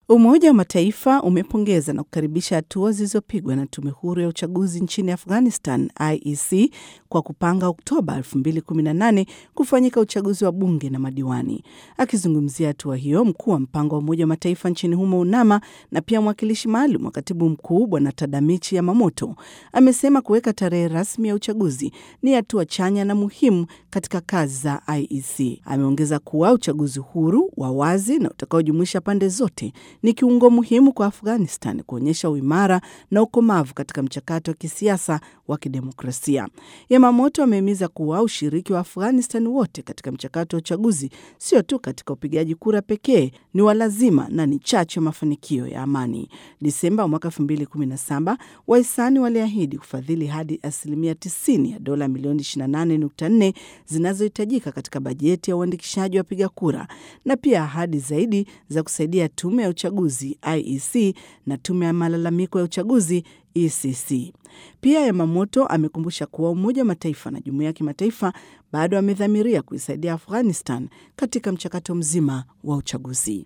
Umoja wa Mataifa umepongeza na kukaribisha hatua zilizopigwa na tume huru ya uchaguzi nchini Afghanistan, IEC, kwa kupanga Oktoba 2018 kufanyika uchaguzi wa bunge na madiwani. Akizungumzia hatua hiyo, mkuu wa mpango wa Umoja wa Mataifa nchini humo UNAMA na pia mwakilishi maalum wa katibu mkuu Bwana Tadamichi Yamamoto amesema kuweka tarehe rasmi ya uchaguzi ni hatua chanya na muhimu katika kazi za IEC. Ameongeza kuwa uchaguzi huru wa wazi na utakaojumuisha pande zote ni kiungo muhimu kwa Afghanistan kuonyesha uimara na ukomavu katika mchakato wa kisiasa wa kidemokrasia. Yamamoto amehimiza kuwa ushiriki wa Afghanistan wote katika mchakato wa uchaguzi, sio tu katika upigaji kura pekee, ni wa lazima na ni chachu ya mafanikio ya amani. Disemba mwaka 2017 wahisani waliahidi kufadhili hadi asilimia 90 ya dola milioni 28.4 zinazohitajika katika bajeti ya uandikishaji wa wapiga kura na pia ahadi zaidi za kusaidia tume ya uchaguzi IEC na tume ya malalamiko ya uchaguzi ECC. Pia Yamamoto amekumbusha kuwa Umoja wa Mataifa na jumuiya ya kimataifa bado amedhamiria kuisaidia Afghanistan katika mchakato mzima wa uchaguzi.